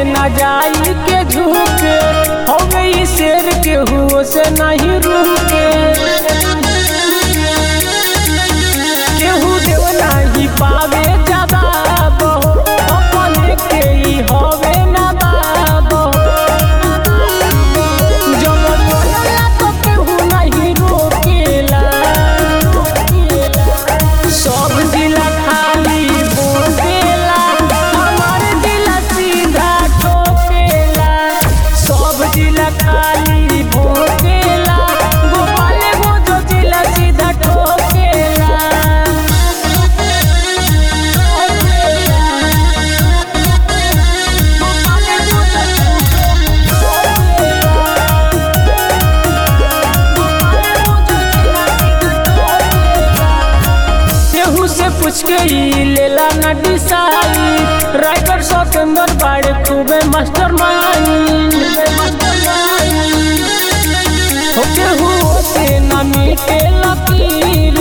न जाई के झुके हो गई शेर के हुओ से नहीं रुके केहू देव नहीं पावे जवाब हो अपने के ही होवे न बाब जब बोलला तो केहू नहीं रोकेला सब जिला खाली बोलेला हमार जिला सीधा ठोकेला सब जिला खाली भोकेला गोपाल गो जो जिला सीधा ठोकेला केहू से पूछ के ई लेला न डिसाई राइटर सतेंद्र बाड़े खूबे मास्टर माइंड हो केहू से न मिटे लकीर